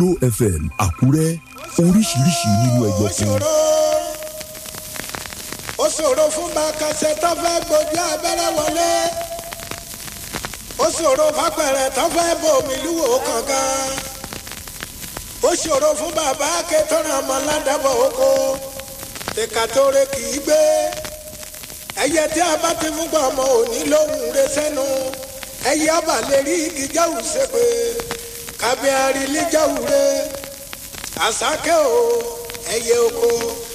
Pro FM Àkúrẹ́ oríṣiríṣi nínú ẹyọ ó kan. ṣòro ó ṣòro fún bàkàṣẹ tó fẹ́ gbójú abẹ́rẹ́ wọlé ó ṣòro fapẹ̀rẹ̀ tó fẹ́ bomi lúwo kankan ó ṣòro fún bàbá akẹ́tọ́rọ̀ ọmọ ládàbọ̀ oko ìka tó re kì í gbé ẹyẹ tí a bá ti fún gbọ́ ọmọ òní lóhùn rẹ sẹ́nu ẹyẹ ọba lè rí igi jáwù ṣépè kábíyàrí lè jáwù rẹ àsákẹ́ o ẹyẹ oko.